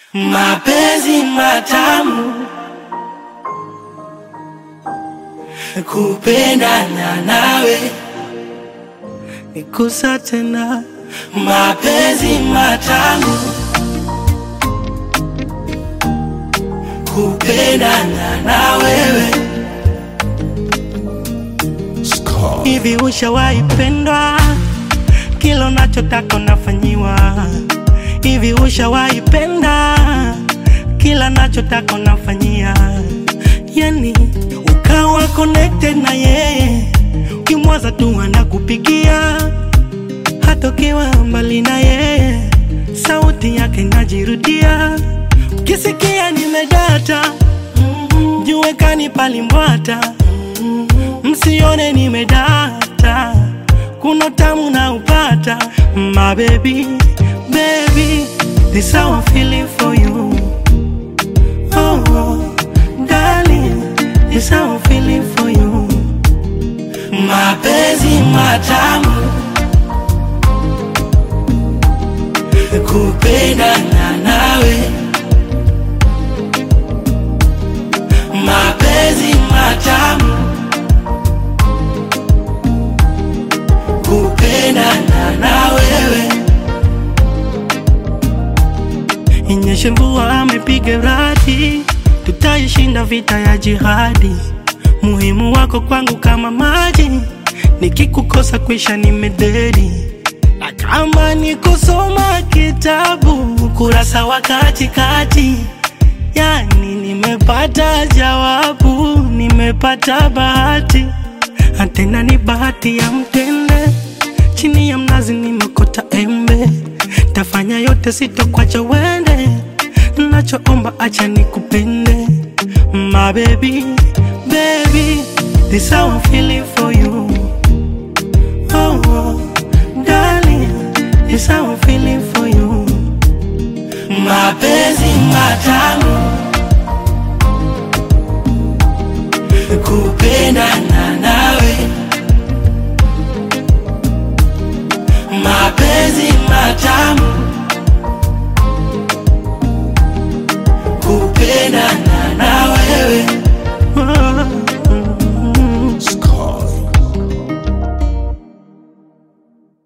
mapenzi matamu, kupendana nawe, nikusa tena, mapenzi matamu, kupendana na wewe. Hivi ushawahi pendwa? Kila unachotaka unafanyiwa. Hivi ushawahi penda? Kila nachotaka unafanyia, yani ukawa connected na yeye, ukimwaza tu anakupigia, hata ukiwa mbali na yeye, sauti yake inajirudia. Ukisikia nimedata, mjue kanipalimbwata, msione nimedata, kuna tamu na upata, my baby baby, this how I'm feeling for you. Oh, oh, darling, this how I'm feeling for you. Mapenzi matamu, kupendana nawe. Mapenzi matamu, kupendana na wewe. Inyeshe mvua amepiga radi, tutaishinda vita ya jihadi. Muhimu wako kwangu kama maji, nikikukosa kwisha nimededi. Na kama ni kusoma kitabu kurasa wa katikati, yani nimepata jawabu, nimepata bahati, tena ni bahati ya mtende. Chini ya mnazi nimekota embe tafanya yote sitokwacha wende, nachoomba acha nikupende, my baby, baby, this how I'm feeling for you. Oh, oh, darling, this how I'm feeling for you. Mapenzi matamu, kupendana nawe, mapenzi matamu kupendana